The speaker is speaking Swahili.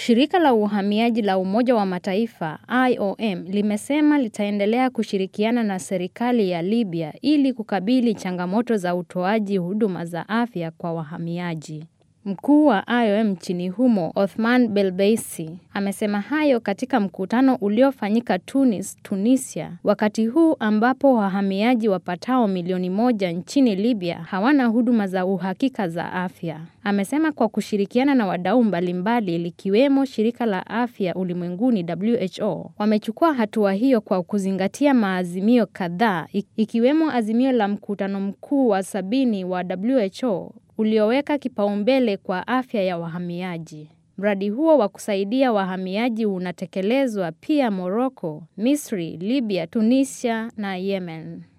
Shirika la uhamiaji la Umoja wa Mataifa IOM limesema litaendelea kushirikiana na serikali ya Libya ili kukabili changamoto za utoaji huduma za afya kwa wahamiaji. Mkuu wa IOM nchini humo Othman Belbeisi amesema hayo katika mkutano uliofanyika Tunis, Tunisia, wakati huu ambapo wahamiaji wapatao milioni moja nchini Libya hawana huduma za uhakika za afya. Amesema kwa kushirikiana na wadau mbalimbali likiwemo shirika la afya ulimwenguni WHO, wamechukua hatua hiyo kwa kuzingatia maazimio kadhaa ikiwemo azimio la mkutano mkuu wa sabini wa WHO ulioweka kipaumbele kwa afya ya wahamiaji. Mradi huo wa kusaidia wahamiaji unatekelezwa pia Morocco, Misri, Libya, Tunisia na Yemen.